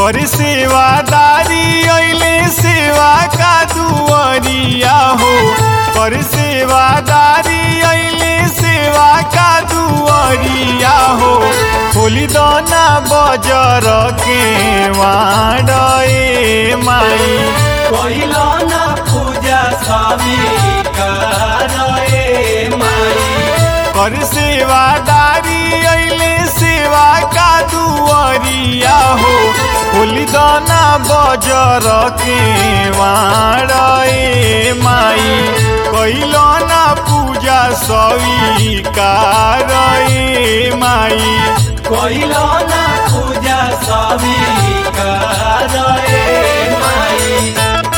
कर सेवादारी अइले सेवा का दुआरिया हो कर सेवादारी अइले सेवा का दुआरिया हो खोली दना बजर के वाडे माई कइलो ना पूजा स्वामी करे माई कर सेवादारी अइले सेवा का दुआरिया हो खोली दना बजर के वाडे माई कैलो ना पूजा स्वीकार माई कइलो ना पूजा स्वामी करे माई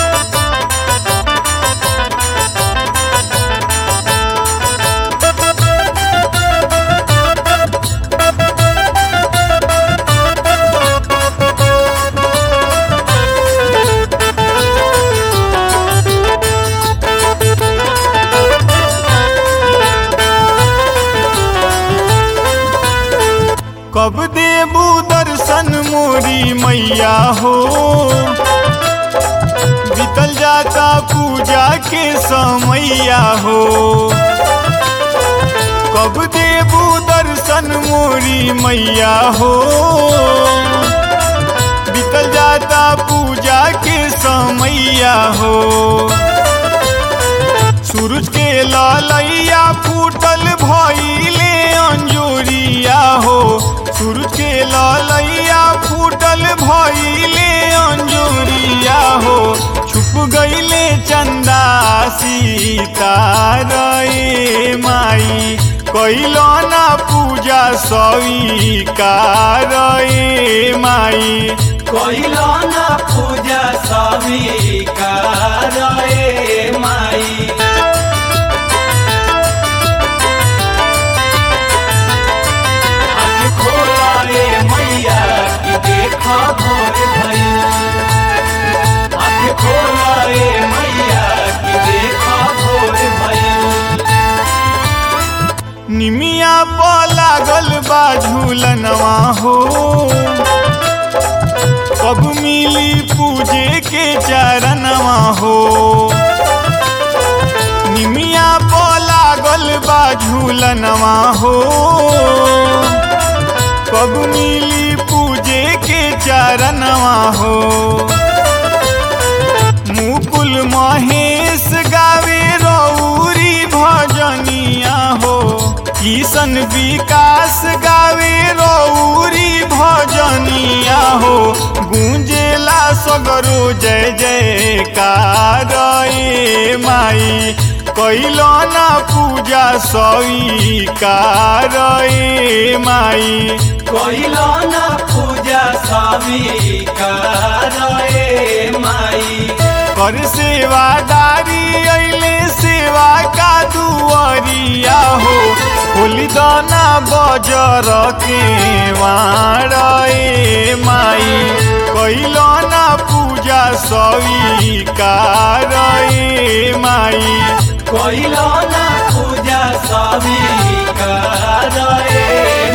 कब देबू दर्शन मोरी मैया हो बीतल जाता पूजा के समैया हो कब देबू दर्शन मोरी मैया हो बीतल जाता पूजा के समैया हो सूरज के लालैया फूटल भइले अंजोरिया हो सूरज के लालैया फूटल भइले अंजोरिया हो छुप गइले चंदा सीतारे माई कैलो ना पूजा स्वीकार माई कइलो ना पूजा स्वामी करे माई आँख खोला रे मैया कि देखा भोर भइल आँख खोला रे मैया कि देखा भोर भइल निमिया प लागल बा झूलनवा हो कब मिली पूजे के चरणवा हो निमिया प लागल बा झूलनवा हो कब मिली पूजे के चरणवा हो मुकुल महेश गावे रौरी भजनिया हो किशन विकास गावे रौरी भजनिया हो गूंजेला सगरो जय जयकार ए माई कैलो ना पूजा स्वीकार ए माई कइलो ना पूजा स्वामी करे माई कर सेवादारी अइले सेवा का दुआरिया हो खोली दाना बजर के वाड़े माई कैलो ना पूजा स्वीकार ए माई कइलो ना पूजा स्वामी करे